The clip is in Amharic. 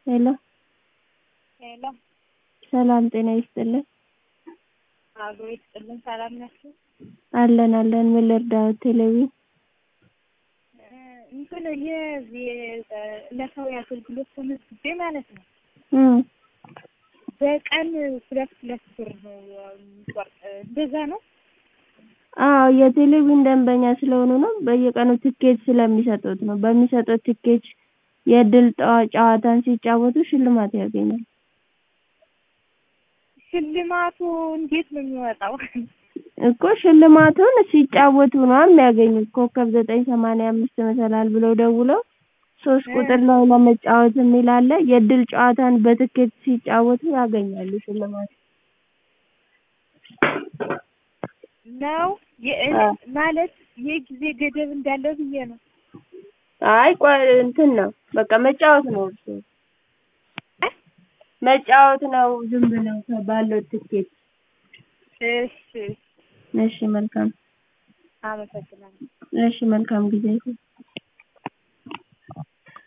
ሄሎ ሄሎ ሰላም ጤና ይስጥልን። አብሮ ይስጥልን። ሰላም ናችሁ? አለን አለን። ምን ልርዳዎት? ቴሌቪዥን እንትን የዚህ ዕለታዊ አገልግሎት ተመዝግቤ ማለት ነው። እም በቀን ሁለት ሁለት ብር ነው የሚቆርጥ እንደዛ ነው። አዎ የቴሌቪዥን ደንበኛ ስለሆኑ ነው። በየቀኑ ትኬት ስለሚሰጡት ነው። በሚሰጡት ትኬት የእድል ጨዋታን ሲጫወቱ ሽልማት ያገኛሉ። ሽልማቱ እንዴት ነው የሚወጣው? እኮ ሽልማቱን ሲጫወቱ ነው የሚያገኙት። ኮከብ ዘጠኝ ሰማንያ አምስት መሰላል ብለው ደውለው ሶስት ቁጥር ላይ ለመጫወት የሚል አለ። የእድል ጨዋታን በትኬት ሲጫወቱ ያገኛሉ ሽልማት። ነው ማለት የጊዜ ገደብ እንዳለው ብዬ ነው። አይ ቆይ እንትን ነው በቃ መጫወት ነው እርሱ መጫወት ነው ዝም ብለው ባለው ትኬት። እሺ እሺ መልካም አመሰግናለሁ። እሺ መልካም ጊዜ ይሁን።